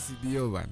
CBO bana,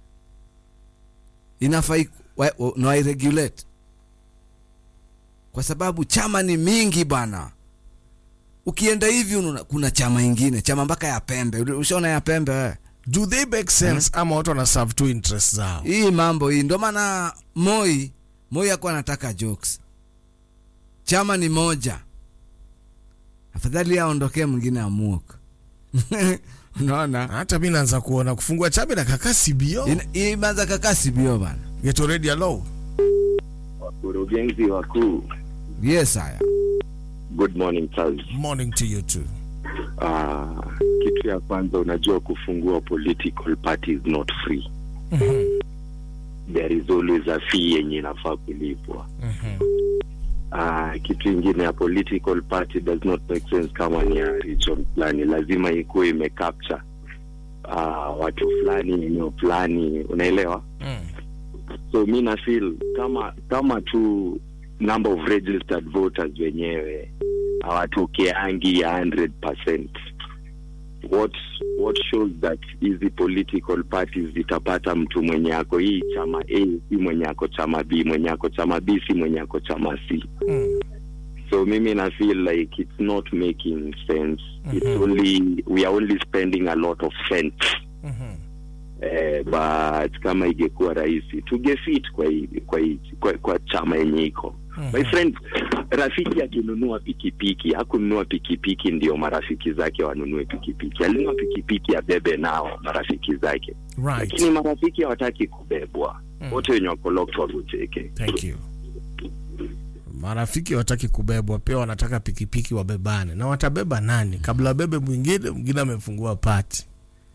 inafaa nawairegulate kwa sababu chama ni mingi bana. Ukienda hivi ununa, kuna chama ingine chama mpaka ya pembe. Ushaona ya pembe wewe? do they make sense ama watu wana serve tu interest zao Hii mambo hii ndio maana Moi Moi hakuwa anataka jokes. Chama ni moja, afadhali aondokee mwingine amuok. Unaona, hata mi naanza kuona kufungua chama na kaka CBO Ina- hii imeanza kaka CBO bana. get already hello Wakurugenzi wakuu, Yes, haya good morning Charles. morning to you too Uh, kitu ya kwanza, unajua kufungua political party is not free. There is always a fee yenye inafaa kulipwa. Uh, kitu ingine ya political party does not make sense kama ni ya region fulani, lazima ikuwe imecapture uh, watu fulani eneo fulani, unaelewa? so mi na feel kama kama tu number of registered voters wenyewe hawatokeangi ya 100%. What, what shows that hizi political parties zitapata mtu mwenye ako hii chama A si mwenye ako chama B, mwenye ako chama B si mwenye ako chama C. So mimi na feel like it's not making sense. It's only we are only spending a lot of cents eh, but kama ingekuwa rahisi tungefit kwa, hii- kwa, hii- kwa, kwa chama yenye iko my friend rafiki akinunua pikipiki hakununua pikipiki ndio marafiki zake wanunue pikipiki alinunua pikipiki abebe nao marafiki zake right lakini marafiki hawataki kubebwa wote wenye wako locked wagoteke thank you marafiki wataki kubebwa pia wanataka pikipiki wabebane na watabeba nani kabla wabebe mwingine mwingine amefungua pati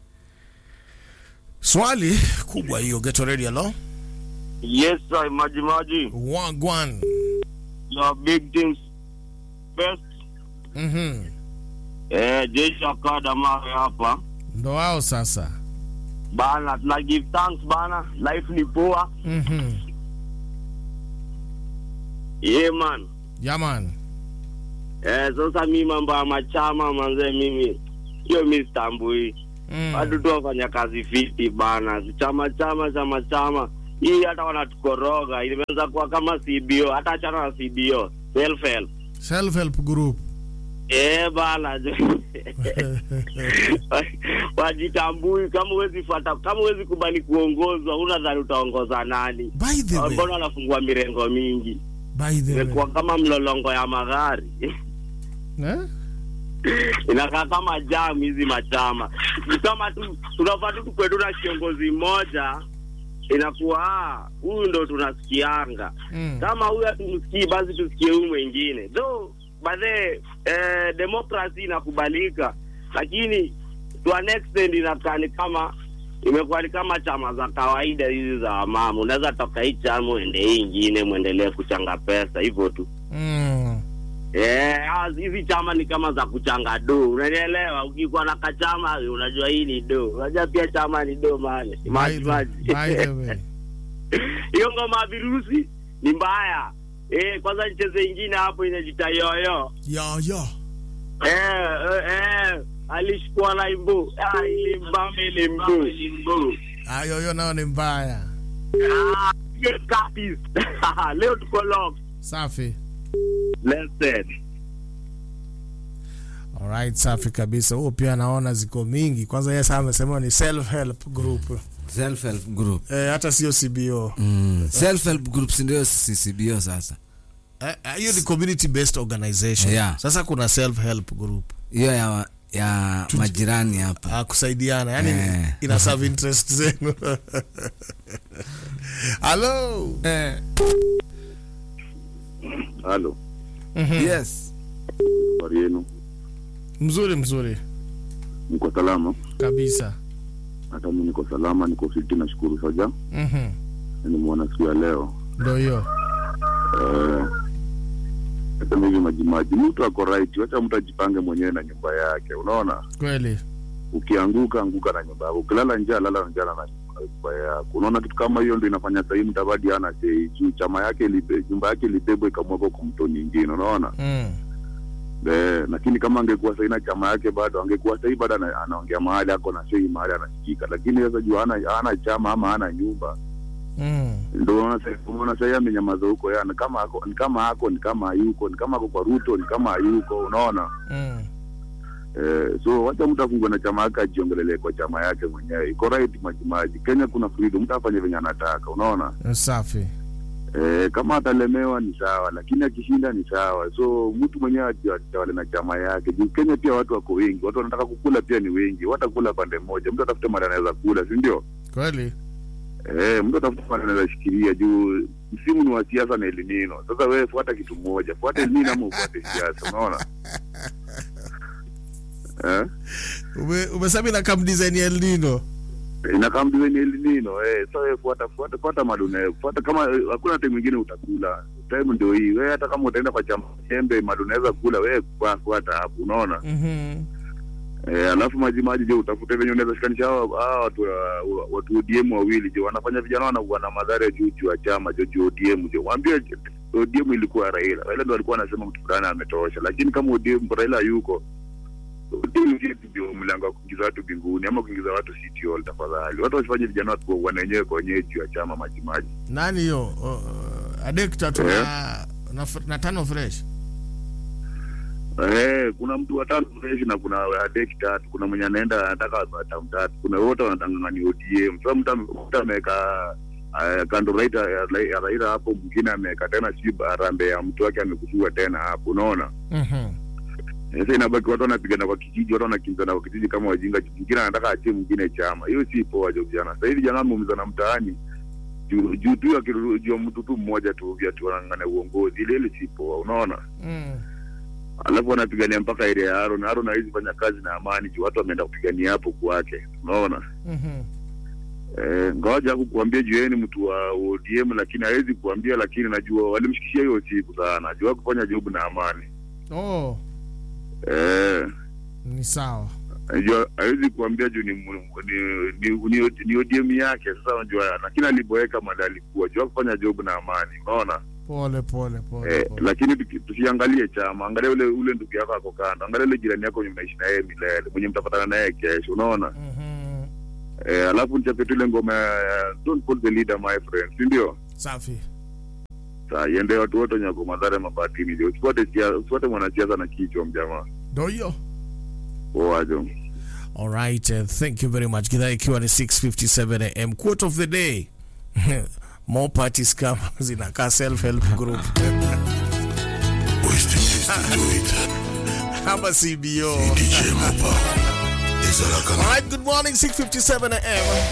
swali kubwa hiyo get already hello Yes, sir, Maji Maji. wagwan Your big teams best. mhm Eh, jeshi akada mawe hapa. ndo wao sasa Bana, tuna give thanks bana. Life ni poa. mhm Yeah, man. yaman Eh, sasa mimi mambo ya machama manze mimi hiyo mimi sitambui. Watu tu wafanya kazi fiti bana. Si Chama chama chama chama. Hii hata wanatukoroga. Inaweza kuwa kama CBO, hata achana na CBO. Self help. self help group Eh bana wajitambui kama huwezi fuata kama huwezi kubali kuongozwa unadhani utaongoza nani by the way mbona wanafungua mirengo mingi by the way imekuwa kama mlolongo ya magari eh? inakaa kama jam hizi machama Ni kama tu tunafaa tu tukwe tu na kiongozi mmoja inakuwa ah, huyu ndo tunasikianga mm. kama huyu hatumsikii basi tusikie huyu mwingine though badhe eh, demokrasi inakubalika lakini to an extent inakaa ni kama imekuwa ni kama chama za kawaida hizi za wamama unaweza toka hii chama uende hii ingine mwendelee kuchanga pesa hivyo tu Mm. Eh, hawa- hizi chama ni kama za kuchanga do unanielewa ukikuwa na kachama unajua hii ni do unajua pia chama ni do mane By maji the- maji by the way hiyo ngoma ya virusi ni mbaya eh, kwanza nicheze ingine hapo inajita yoyo yo yo eh, eh, eh, alishikwa na imbu ah, ilimbame ilimbu ayoyo nayo ni mbaya Ah, get copies. leo tuko lock safi Blessed. alright safi kabisa huo pia naona ziko mingi kwanza yes amesema ni self help group self help group eh, hata sio cbo mm. self help groups ndio CBO sasa. Eh, eh, hiyo ni community based organization Yeah. sasa kuna self help group Hiyo ya ya majirani hapa. ah, kusaidiana yani Eh. ina serve interest zenu halo Eh. halo Yes. habari yenu mzuri mzuri mko salama kabisa hata mi niko salama niko fiti nashukuru saja Mhm. nimeona siku ya leo ndo hiyo Eh, nasema hivi majimaji mtu ako right wacha mtu ajipange mwenyewe na nyumba yake unaona kweli ukianguka anguka na nyumba yako ukilala njaa lala njaa na nyumba yako unaona kitu kama hiyo ndo inafanya sahii mtabadi ana sei juu chama yake ilibe- nyumba yake ilibebwa ikamwekwa kwa mto nyingine unaona mm. Eh, lakini kama angekuwa sahii na chama yake bado angekuwa sahii bado ana- anaongea mahali ako na sei mahali anasikika, lakini sasa juu hana hana chama ama hana nyumba, Mm. ndio unaona sasa- unaona sahii amenyamaza huko, yani kama ako ni kama ako ni kama hayuko, ni kama ako kwa Ruto, ni kama hayuko, unaona Mm. eh, so wacha mtu afungwe na chama yake ajiongelelee kwa chama yake mwenyewe, iko right majimaji. Kenya kuna freedom, mtu afanye venye anataka, unaona Safi. Eh, kama atalemewa ni sawa, lakini akishinda ni sawa. So mtu mwenyewe ati- atawale na chama yake. Juu Kenya pia watu wako wengi, watu wanataka kukula pia ni wengi, watakula pande moja. Mtu atafute mali anaweza kula, si ndio? Kweli. Eh, mtu atafute mali anaweza shikilia, juu msimu ni wa siasa na elimino. Sasa wewe fuata kitu moja, fuata elimino ama ufuate siasa, unaona eh? Ume, umesema ina kam design ya El Nino. inakaa mdiweni elinino eh, so wewe fuata fuata fuata mali unayo fuata, kama eh, hakuna time mwingine utakula time ndio hii. Wewe hata kama utaenda kwa chama chembe mali unaweza kula wewe, kwa- fuata hapo, unaona Mhm. eh, alafu maji maji, je, utafute venye unaweza shikanisha hao hao watu wa- wa- watu ODM wawili, je, wanafanya vijana wanakuwa na madhara juu juu ya chama jo juu ODM, je, waambie ODM ilikuwa Raila, Raila ndo alikuwa anasema mtu fulani ametosha, lakini kama ODM Raila yuko ODM ndio mlango wa kuingiza watu mbinguni ama kuingiza watu city hall. Tafadhali watu wasifanye vijana watu wanenyewe kwa wenyewe juu ya chama maji maji. Nani hiyo? Uh, Adekta tu Eh. na, na, na tano fresh. Eh, kuna mtu watatu fresh na kuna adeki tatu, kuna mwenye anaenda anataka tamu tatu, kuna wote wanatangangani ODM. Sasa mtu ame- mtu ameweka uh, kando Raila ya ya Raila hapo, mwingine ameweka tena si rambe ya mtu wake amekushua tena hapo, unaona. Mhm. Sasa inabaki watu wanapigana kwa kijiji, watu wanakimbizana kwa kijiji kama wajinga. Mwingine anataka achie mwingine chama, hiyo si poa jo vijana. Sasa hivi vijana wameumizana mtaani juu juu tu ya kiru- juu ya mtu tu mmoja tu vya tu wanang'ang'ania uongozi, ile ile si poa, unaona. Mm. alafu wanapigania mpaka ile ya Aaron. Aaron hawezi fanya kazi na amani juu watu wameenda kupigania hapo kwake, unaona. Mhm. Eh, ngoja kukuambia juu yeye ni mtu wa ODM, lakini hawezi kuambia, lakini najua walimshikishia hiyo siku sana, najua kufanya job na amani Oh, eh, ni sawa. najua hawezi kuambia juu ni, mu- ni, ni, ni, ni ODM yake. Sasa unajua, lakini aliboeka mali alikuwa jua kufanya job na amani, unaona. Pole pole pole. Eh, pole. lakini tuki- tusiangalie chama, angalia ule ule ndugu yako ako kando, angalia ule jirani yako mwenye mnaishi na yeye milele, mwenye mtapatana naye kesho, unaona. Mhm. Eh, alafu nichape tu ile ngoma ya don't call the leader my friend, si ndio? Safi. Sasa iende watu wote wenye wako madhara mabatini, ndio usifuate sia- usifuate mwanasiasa na kichwa mjamaa. Ndio hiyo. Poajo. All right, uh, thank you very much. Gidhaa ikiwa ni 6:57 am. Quote of the day. More parties kama zinakaa self help group. Ama CBO. All right, good morning 6:57 am.